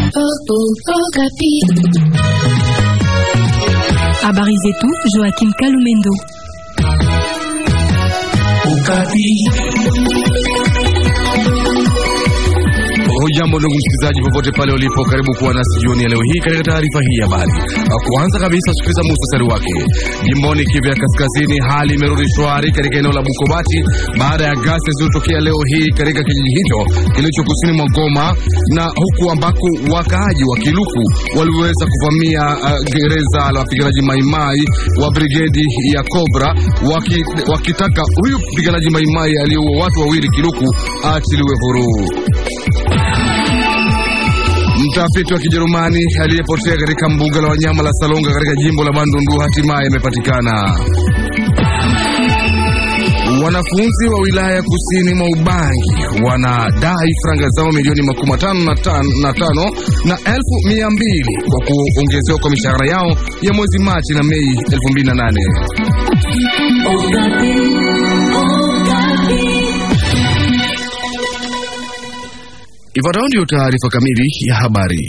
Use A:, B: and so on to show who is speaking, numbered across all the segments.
A: Habari zetu Joakim Kalumendo.
B: Hujambo ndugu msikilizaji, popote pale ulipo, karibu kuwa nasi jioni ya leo hii katika taarifa hii ya habari. Kwanza kabisa, sikiliza muhtasari wake. Jimboni Kivu ya Kaskazini, hali imerudi shwari katika eneo la Bukobati baada ya ghasia zilizotokea leo hii katika kijiji hicho kilicho kusini mwa Goma, na huku ambako wakaaji wa Kiluku waliweza kuvamia uh, gereza la wapiganaji Maimai wa brigedi ya Cobra waki, wakitaka huyu mpiganaji Maimai aliyeua watu wawili Kiluku aachiliwe huru. Mtafiti wa Kijerumani aliyepotea katika mbuga la wanyama la Salonga katika jimbo la Bandundu hatimaye amepatikana. Wanafunzi wa wilaya ya kusini mwa Ubangi wanadai franga zao milioni makumi matano na tano na, tano na elfu mia mbili kwa kuongezewa kwa mishahara yao ya mwezi Machi na Mei 2008. Ifuatayo ndio taarifa kamili ya habari.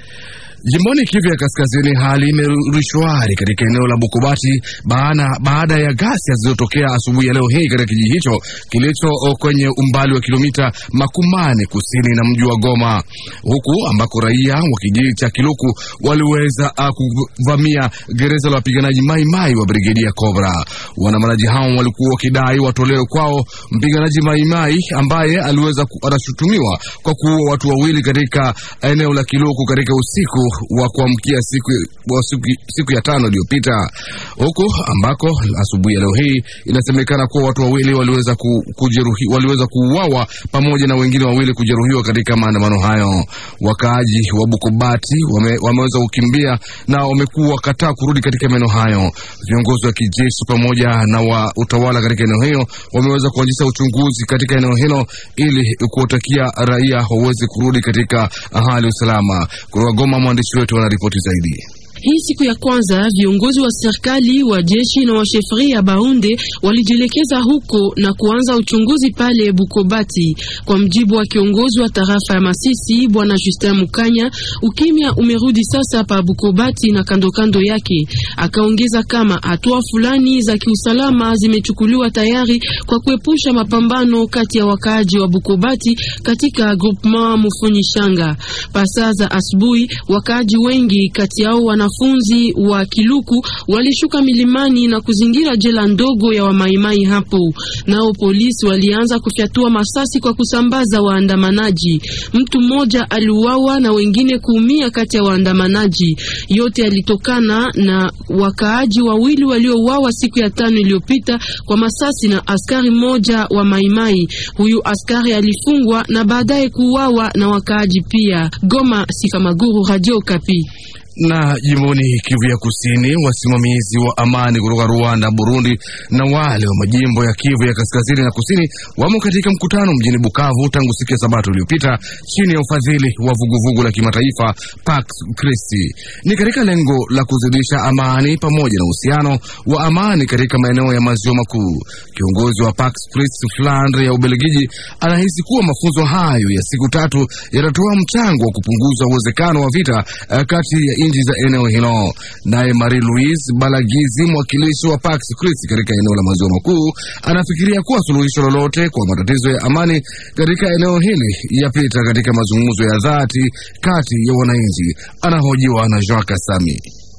B: Jimboni Kivu ya Kaskazini, hali imerudi shwari katika eneo la Bukobati baada, baada ya ghasia zilizotokea asubuhi ya leo hii katika kijiji hicho kilicho kwenye umbali wa kilomita makumane kusini na mji wa Goma, huku ambako raia wa kijiji cha Kiluku waliweza kuvamia gereza la wapiganaji Maimai wa brigedi ya Cobra. Waandamanaji hao walikuwa wakidai watolewe kwao mpiganaji Maimai ambaye aliweza anashutumiwa kwa kuua watu wawili katika eneo la Kiluku katika usiku wa kuamkia siku, siku, siku ya tano iliyopita, huku ambako asubuhi ya leo hii inasemekana kuwa watu wawili waliweza kujeruhi, waliweza kuuawa pamoja na wengine wawili kujeruhiwa katika maandamano hayo. Wakaaji wa Bukobati wame, wameweza kukimbia na wamekuwa wakataa kurudi katika maeneo hayo. Viongozi wa kijeshi pamoja na wa utawala katika eneo hilo wameweza kuanzisha uchunguzi katika eneo hilo ili kuwatakia raia waweze kurudi katika hali usalama. Kutoka Goma, mwandishi wetu anaripoti zaidi.
C: Hii siku ya kwanza viongozi wa serikali wa jeshi na wa shefri ya Baunde walijielekeza huko na kuanza uchunguzi pale Bukobati. Kwa mjibu wa kiongozi wa tarafa ya Masisi bwana Justin Mukanya, ukimya umerudi sasa pa Bukobati na kando kando yake. Akaongeza kama hatua fulani za kiusalama zimechukuliwa tayari kwa kuepusha mapambano kati ya wakaaji wa Bukobati katika groupement Mufunyi Shanga. Pasaa za asubuhi, wakaaji wengi kati yao wana wanafunzi wa Kiluku walishuka milimani na kuzingira jela ndogo ya wamaimai hapo. Nao polisi walianza kufyatua masasi kwa kusambaza waandamanaji. Mtu mmoja aliuawa na wengine kuumia kati ya waandamanaji. Yote yalitokana na wakaaji wawili waliouawa siku ya tano iliyopita kwa masasi na askari mmoja wa maimai. Huyu askari alifungwa na baadaye kuuawa na wakaaji pia. Goma, Sifa Maguru, Radio Kapi
B: na jimboni Kivu ya Kusini, wasimamizi wa amani kutoka Rwanda, Burundi na wale wa majimbo ya Kivu ya Kaskazini na Kusini wamo katika mkutano mjini Bukavu tangu siku ya Sabato iliyopita chini ya ufadhili wa vuguvugu la kimataifa Pax Christi. Ni katika lengo la kuzidisha amani pamoja na uhusiano wa amani katika maeneo ya maziwa makuu. Kiongozi wa Pax Christi Flandre ya Ubelgiji anahisi kuwa mafunzo hayo ya siku tatu yatatoa mchango wa kupunguza uwezekano wa vita kati ya nchi za eneo hilo. Naye Marie Louise Balagizi, mwakilishi wa Pax Christi katika eneo la maziwa makuu, anafikiria kuwa suluhisho lolote kwa matatizo ya amani katika eneo hili yapita katika mazungumzo ya dhati kati ya wananchi. Anahojiwa na Jean Kasami.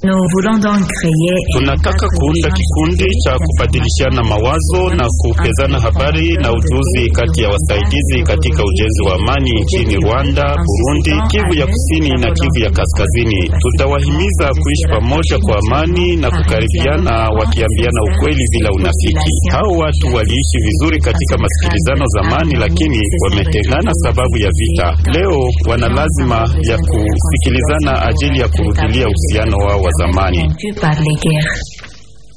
D: Tunataka kuunda kikundi cha kubadilishana mawazo na kupezana habari na ujuzi kati ya wasaidizi katika ujenzi wa amani nchini Rwanda, Burundi, Kivu ya Kusini na Kivu ya Kaskazini. Tutawahimiza kuishi pamoja kwa amani na kukaribiana, wakiambiana ukweli bila unafiki. Hao watu waliishi vizuri katika masikilizano zamani, lakini wametengana sababu ya vita. Leo wana lazima ya kusikilizana ajili ya kurudilia uhusiano wao wa zamani.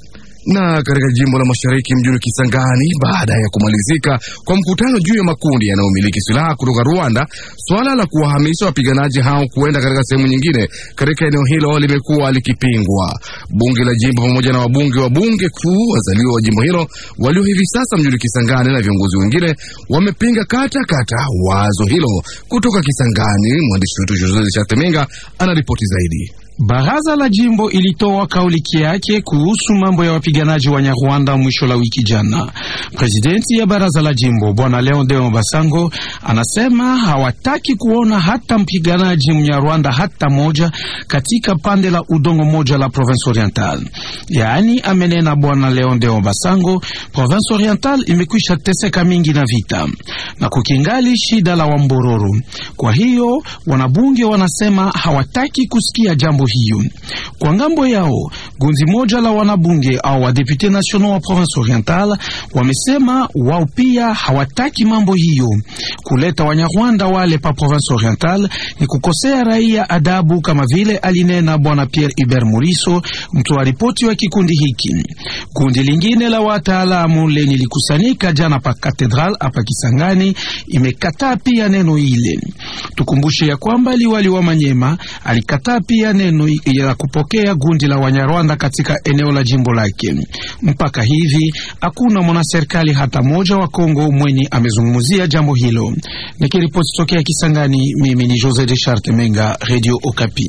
B: Na katika jimbo la mashariki mjini Kisangani, baada ya kumalizika kwa mkutano juu ya makundi yanayomiliki silaha kutoka Rwanda, swala la kuwahamisha wapiganaji hao kuenda katika sehemu nyingine katika eneo hilo limekuwa likipingwa. Bunge la jimbo pamoja na wabunge wa bunge kuu wazaliwa wa jimbo hilo walio hivi sasa mjini Kisangani na viongozi wengine wamepinga kata kata wazo hilo. Kutoka Kisangani, mwandishi wetu Jose Chateminga anaripoti zaidi.
E: Baraza la jimbo ilitoa kauli yake kuhusu mambo ya wapiganaji wa Nyarwanda mwisho la wiki jana. Presidenti ya baraza la jimbo bwana Leon Deo Basango anasema hawataki kuona hata mpiganaji mnyarwanda hata moja katika pande la udongo moja la Province Oriental. Yaani, amenena bwana Leon Deo Basango, Province Oriental imekwisha teseka mingi na vita na kukingali shida la Wambororo. Kwa hiyo wanabunge wanasema hawataki kusikia jambo hiyo. Kwa ngambo yao, gunzi moja la wanabunge au wadepute national wa Province Oriental wamesema wao pia hawataki mambo hiyo. Kuleta Wanyarwanda wale pa Province Oriental ni kukosea raia adabu, kama vile alinena bwana Pierre Hubert Muriso, mtoa ripoti wa kikundi hiki. Kundi lingine la wataalamu lenye likusanyika jana pa Katedral hapa Kisangani imekataa pia neno ile. Tukumbushe ya kwamba liwali wa Manyema alikataa pia neno ya kupokea gundi la Wanyarwanda katika eneo la jimbo lake. Mpaka hivi hakuna mwanaserikali hata moja wa Kongo mwenye amezungumzia jambo hilo. Nikiripoti tokea Kisangani, mimi ni Jose de Charte Menga, Radio Okapi.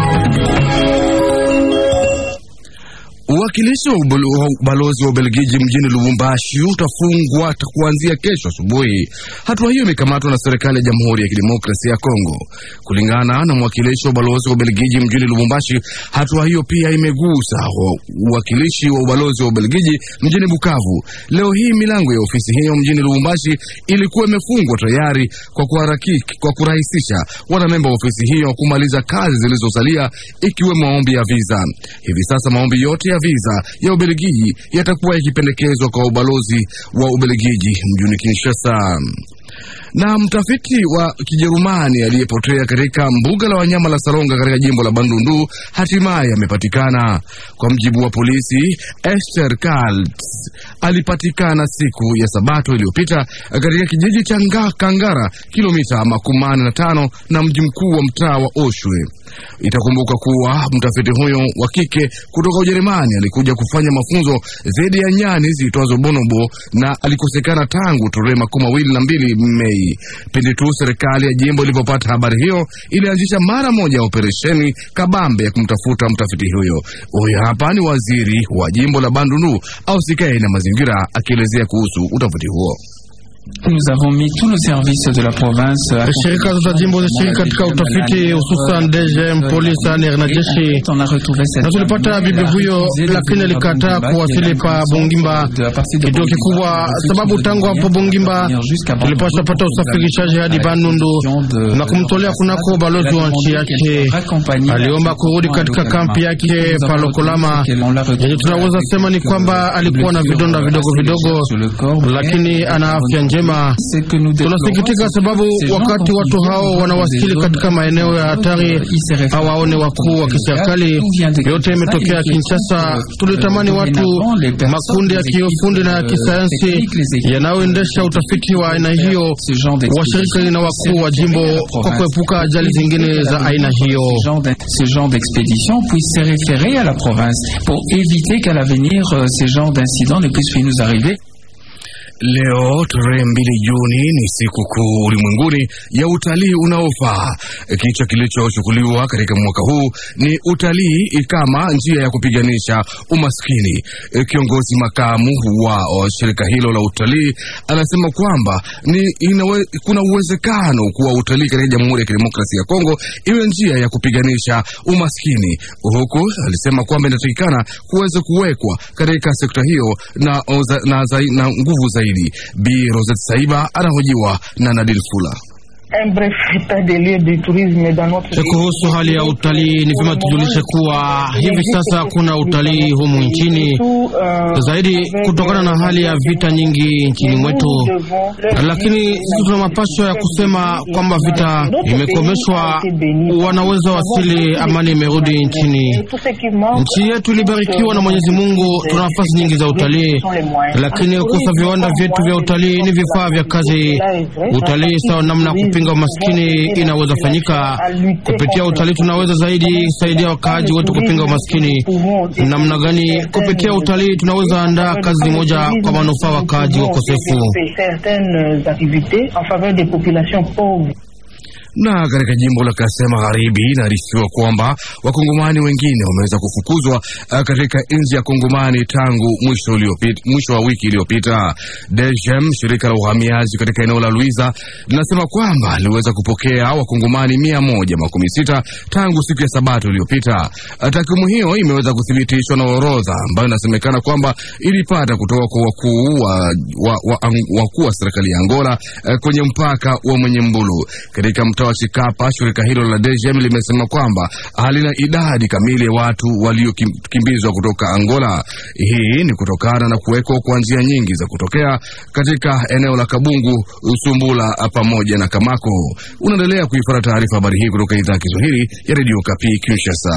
B: Uwakilishi wa ubalozi wa Ubelgiji mjini Lubumbashi utafungwa kuanzia kesho asubuhi. Hatua hiyo imekamatwa na serikali ya Jamhuri ya Kidemokrasia ya Kongo. Kulingana na mwakilishi wa ubalozi wa Ubelgiji mjini Lubumbashi, hatua hiyo pia imegusa uwakilishi wa ubalozi wa Ubelgiji mjini Bukavu. Leo hii milango ya ofisi hiyo mjini Lubumbashi ilikuwa imefungwa tayari kwa kuharakiki, kwa kurahisisha wanamemba wa ofisi hiyo kumaliza kazi zilizosalia ikiwemo maombi ya visa. Hivi sasa maombi yote ya visa ya Ubelgiji yatakuwa yakipendekezwa kwa ubalozi wa Ubelgiji mjini Kinshasa. Na mtafiti wa Kijerumani aliyepotea katika mbuga la wanyama la Salonga katika jimbo la Bandundu hatimaye amepatikana. Kwa mjibu wa polisi, Esther Kaltz alipatikana siku ya Sabato iliyopita katika kijiji cha Kangara, kilomita makumi manne na tano na mji mkuu wa mtaa wa Oshwe. Itakumbuka kuwa mtafiti huyo wa kike kutoka Ujerumani alikuja kufanya mafunzo dhidi ya nyani ziitwazo bonobo na alikosekana tangu tarehe makumi mawili na mbili Mei. Pindi tu serikali ya jimbo ilipopata habari hiyo, ilianzisha mara moja ya operesheni kabambe ya kumtafuta mtafiti huyo. Huyo hapa ni waziri wa jimbo la Bandundu ausikae na mazingira akielezea kuhusu utafiti huo.
F: Shirika za jimbo zishiriki katika utafiti hususan DGM, polisi, ANR na jeshi, na tulipata bibi huyo, lakini alikataa kuwasili pa Bongimba, kituo kikubwa, sababu tangu hapo Bongimba tulipasha pata usafirishaji hadi Bandundu na kumtolea kunako balozi wa nchi yake. Aliomba kurudi katika kampi yake pa Lokolama. Yenye tunaweza sema ni kwamba alikuwa na vidonda vidogo vidogo, lakini ana afya njema. Tunasikitika sababu wakati watu hao wanawasili katika maeneo ya hatari hawaone wakuu wa kiserikali. Yote imetokea Kinshasa. Tulitamani watu makundi ya kiufundi na ya kisayansi yanayoendesha utafiti wa aina hiyo washiriki na wakuu wa jimbo kwa kuepuka ajali zingine za aina hiyo.
G: Ce genre d'expédition puisse se référer à la province pour éviter qu'à l'avenir ces genres d'incidents ne puissent nous arriver.
B: Leo tarehe mbili Juni ni siku kuu ulimwenguni ya utalii unaofaa. Kichwa kilichochukuliwa katika mwaka huu ni utalii kama njia ya kupiganisha umaskini. Kiongozi makamu wa shirika hilo la utalii anasema kwamba ni inawe, kuna uwezekano kuwa utalii katika Jamhuri ya Kidemokrasia ya Kongo iwe njia ya kupiganisha umaskini, huku alisema kwamba inatakikana kuweza kuwekwa katika sekta hiyo na, na, na, na nguvu zaidi. Bi Rosette Saiba anahojiwa na Nadil Fula.
F: Kuhusu hali ya utalii, ni vyema tujulishe kuwa hivi sasa hakuna utalii humu nchini, zaidi kutokana na hali ya vita nyingi nchini mwetu, lakini sisi tuna mapasho ya kusema kwamba vita imekomeshwa, wanaweza wasili, amani imerudi nchini. Nchi yetu ilibarikiwa na Mwenyezi Mungu, tuna nafasi nyingi za utalii, lakini kukosa viwanda vyetu vya utalii ni vifaa vya kazi. Utalii sawa namna ya kupinga umaskini inaweza fanyika kupitia utalii. Tunaweza zaidi saidia wakaaji wetu kupinga umaskini. Namna gani? Kupitia utalii tunaweza andaa kazi moja kwa manufaa wakaaji wakosefu.
B: Na katika jimbo la Kasai Magharibi inaarifiwa kwamba wakongomani wengine wameweza kufukuzwa katika nchi ya Kongomani tangu mwisho uliopita, mwisho wa wiki iliyopita. DGM, shirika la uhamiaji katika eneo la Luiza, linasema kwamba liweza kupokea wakongomani mia moja makumi sita tangu siku ya Sabato iliyopita. Takwimu hiyo imeweza kuthibitishwa na orodha ambayo inasemekana kwamba ilipata kutoka kwa wakuu wa, wa, wa, wakuu wa serikali ya Angola kwenye mpaka wa Mwenye Mbulu katika wa Chikapa. Shirika hilo la DGM limesema kwamba halina idadi kamili ya watu waliokimbizwa kutoka Angola. Hii ni kutokana na kuwekwa kwa njia nyingi za kutokea katika eneo la Kabungu, Usumbula pamoja na Kamako. Unaendelea kuifuata taarifa habari hii kutoka idhaa ya Kiswahili ya Radio Kapi Kinshasa.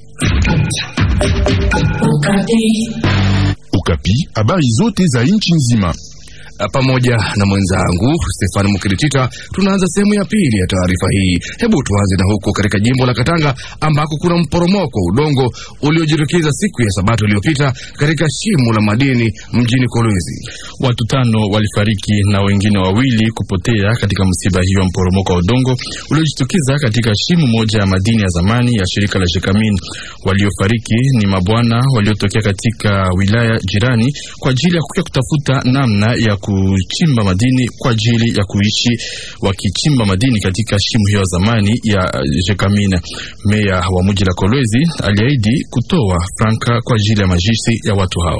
H: Ukapi, habari zote za nchi nzima
B: pamoja na mwenzangu Stefani Mukiritita. Tunaanza sehemu ya pili ya taarifa hii. Hebu tuanze na huko katika jimbo la Katanga ambako kuna mporomoko wa udongo uliojitokeza siku ya Sabato iliyopita katika shimo la madini mjini Kolwezi.
I: Watu tano walifariki na wengine wawili kupotea katika msiba hiyo wa mporomoko wa udongo uliojitokeza katika shimo moja ya madini ya zamani ya shirika la Jekamin. Waliofariki ni mabwana waliotokea katika wilaya jirani kwa ajili ya kuja kutafuta namna ya kuchimba madini kwa ajili ya kuishi wakichimba madini katika shimo hiyo ya zamani ya Jekamina. Meya wa mji la Kolwezi aliahidi kutoa franka kwa ajili ya majishi ya watu hao.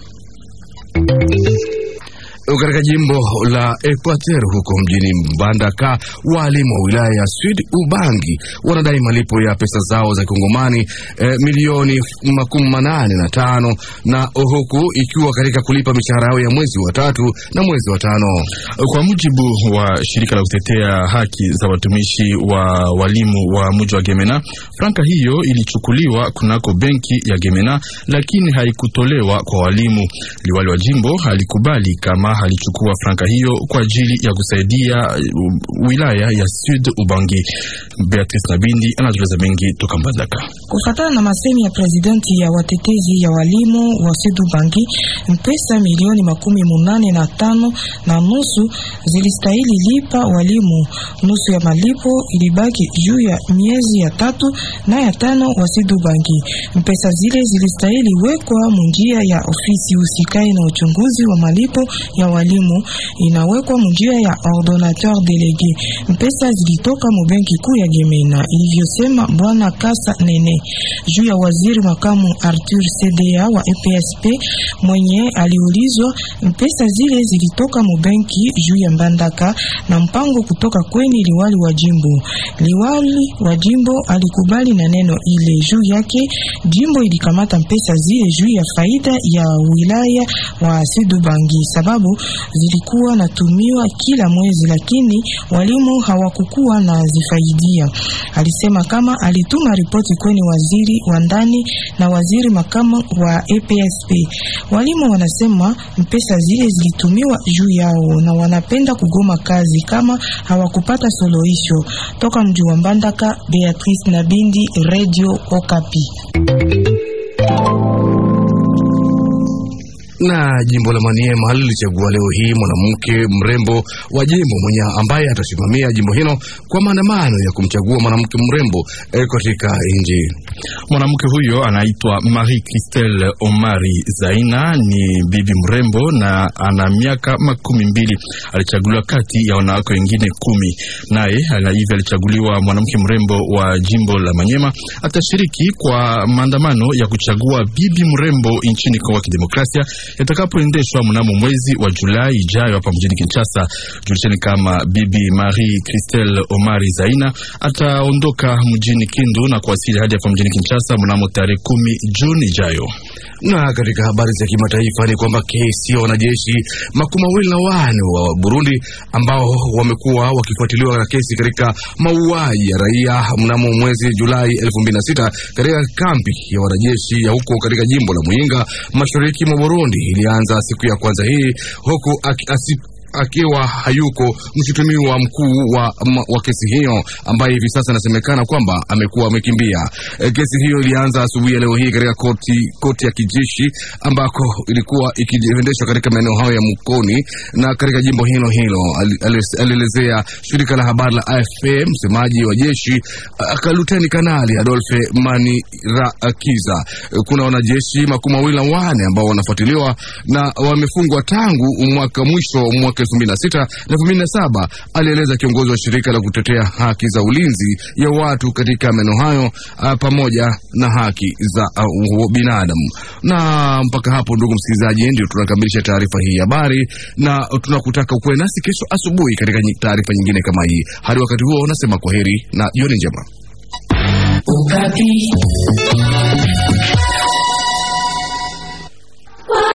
B: Katika jimbo la Equateur huko mjini Mbandaka, walimu wa wilaya ya Sud Ubangi wanadai malipo ya pesa zao za kongomani eh, milioni makumi manane na tano na huku ikiwa katika kulipa mishahara yao ya mwezi wa tatu na mwezi wa tano.
I: Kwa mujibu wa shirika la kutetea haki za watumishi wa walimu wa mji wa Gemena, franka hiyo ilichukuliwa kunako benki ya Gemena, lakini haikutolewa kwa walimu. Liwali wa jimbo alikubali kama alichukua franka hiyo kwa ajili ya kusaidia wilaya ya Sud Ubangi. Beatrice Nabindi anatueleza mengi toka Mbandaka.
J: Kufatana na masemi ya presidenti ya watetezi ya walimu wa Sud Ubangi, mpesa milioni makumi munane na tano na nusu zilistahili lipa walimu. Nusu ya malipo ilibaki juu ya miezi ya tatu na ya tano wa Sud Ubangi. Mpesa zile zilistahili wekwa munjia ya ofisi usikai na uchunguzi wa malipo ya walimu inawekwa munjia ya ordonateur delege. Mpesa zilitoka mu benki kuu ya Gemena, ilivyosema bwana Kasa Nene juu ya waziri makamu Arthur CDA wa EPSP mwenye aliulizwa. Mpesa zile zilitoka mu benki juu ya Mbandaka na mpango kutoka kweni liwali wa jimbo. Liwali wa jimbo alikubali na neno ile. Juu yake jimbo ilikamata mpesa zile juu ya faida ya wilaya wa Sidubangi sababu zilikuwa natumiwa kila mwezi, lakini walimu hawakukuwa na zifaidia. Alisema kama alituma ripoti kweni waziri wa ndani na waziri makamu wa EPSP. Walimu wanasema mpesa zile zilitumiwa juu yao na wanapenda kugoma kazi kama hawakupata suluhisho. Toka mji wa Mbandaka, Beatrice Nabindi, Radio Okapi.
B: na jimbo la Maniema lilichagua leo hii mwanamke mrembo wa jimbo mwenye ambaye atasimamia jimbo hilo kwa maandamano ya kumchagua mwanamke mrembo eh, katika nchi.
I: Mwanamke huyo anaitwa Marie Christelle Omari Zaina, ni bibi mrembo na ana miaka makumi mbili. Alichaguliwa kati ya wanawake wengine kumi, naye hivi alichaguliwa mwanamke mrembo wa jimbo la Manyema. Atashiriki kwa maandamano ya kuchagua bibi mrembo nchini Kongo ya Kidemokrasia yatakapoendeshwa mnamo mwezi wa Julai ijayo hapa mjini Kinshasa. Julisheni kama Bibi Marie Christelle Omari Zaina ataondoka mjini Kindu na kuwasili hadi hapa mjini Kinshasa mnamo tarehe kumi Juni ijayo.
B: Na katika habari za kimataifa ni kwamba kesi ya wanajeshi makumi mawili na wane wa Burundi ambao wamekuwa wakifuatiliwa na kesi katika mauaji ya raia mnamo mwezi Julai 2006 katika kampi ya wanajeshi ya huko katika jimbo la Muyinga mashariki mwa Burundi ilianza siku ya kwanza hii huku akiwa hayuko mshutumiwa mkuu wa, wa kesi hiyo ambaye hivi sasa inasemekana kwamba amekuwa amekimbia. E, kesi hiyo ilianza asubuhi ya leo hii katika koti, koti ya kijeshi ambako ilikuwa ikiendeshwa katika maeneo hayo ya Mukoni na katika jimbo hilo hilo. Alielezea shirika la habari la AFP msemaji wa jeshi Luteni Kanali Adolphe Manirakiza. Kuna wanajeshi makumi mawili na wane ambao wanafuatiliwa na wamefungwa tangu mwaka mwisho mwaka 2006 na 2007, alieleza kiongozi wa shirika la kutetea haki za ulinzi ya watu katika maeneo hayo pamoja na haki za uh, binadamu. Na mpaka hapo, ndugu msikilizaji, ndio tunakamilisha taarifa hii ya habari, na tunakutaka ukuwe nasi kesho asubuhi katika taarifa nyingine kama hii. Hadi wakati huo, nasema kwaheri na jioni njema.
K: Ukati.